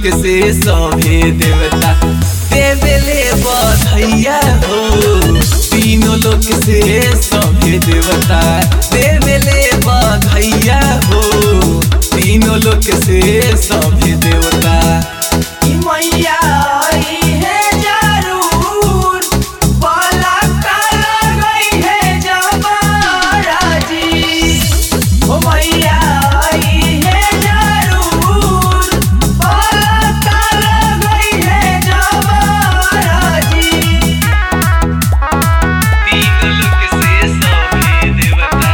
लोक से सभे देवता देवेले बधैया हो तीनों लोक से सभे देवता देवेले बधैया हो तीनों लोक से सभे देवता ई मैया आई है जरूर बाला काला गई है जमारा जी ओ मैया आई है जरूर बाला काला गई है जमारा जी तीनों लोक से सभे देवता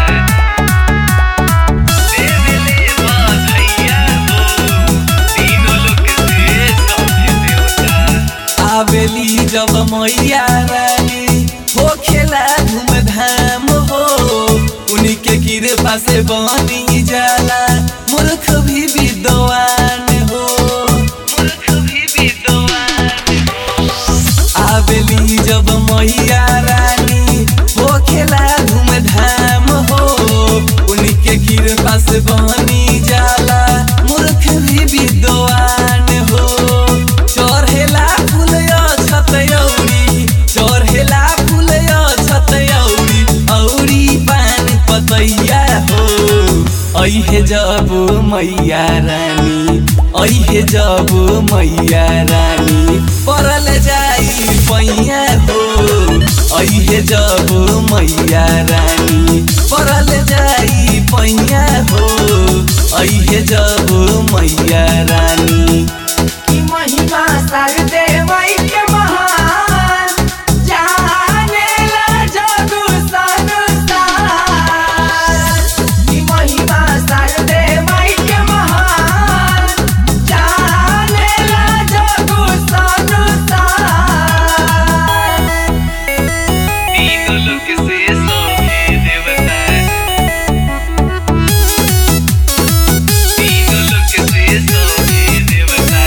देवेले बधैया हो तीनों लोक से सभे देवता आवेली जब मैया रानी हो खेला धूमधाम हो उन्हीं के कृपा से बनी जाला मूर्ख भी विद्वान हो मूर्ख भी विद्वान आवेली जब मैया रानी हो खेला धूमधाम हो उन्हीं के कृपा से बनी जाला मूर्ख भी विद्वान हो चढ़ेला फूल छतौरी चढ़ेला फूल छतौरी औरी पान पतैया हो ऐहे जब मैया रानी ऐहे जब मैया रानी परल जाई पैया हो ऐहे जब मैया रानी परल जाई पैया हो ऐहे जब मैया रानी की महिमा सरदे मई के महान जाने ला जगु संसार की महिमा सरदे मई के महान जाने ला जगु संसार तीनों लोक से सभे देवता तीनों लोक से सभे देवता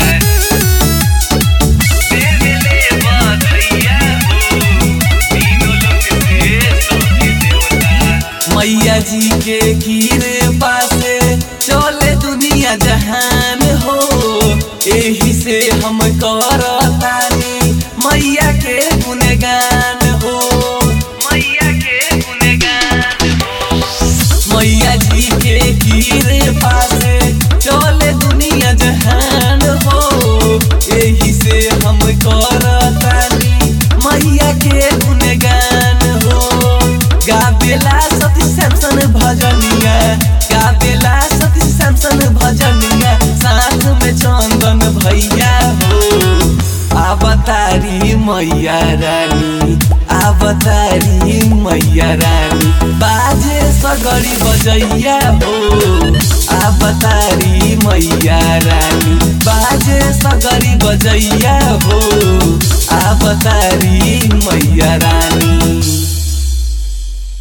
देवेले बधैया हो तीनों लोक से सभे देवता मैया जी के कीरे पासे चले दुनिया जहान हो एही से हम करतानी मैया के गुणगान हो मैया के गुणगान हो मैया जी के कीरे पासे चले दुनिया जहान हो एही से हम करतानी मैया के गुणगान हो गाबेला सती सैमसन भजनिया गाबेला सती सैमसन भजनिया साथ में चंदन भैया हो अवतारी मैया रानी अवतारी मैया रानी बाजे सगरी बजैया हो अवतारी मैया रानी बाजे सगरी बजैया हो अवतारी मैया रानी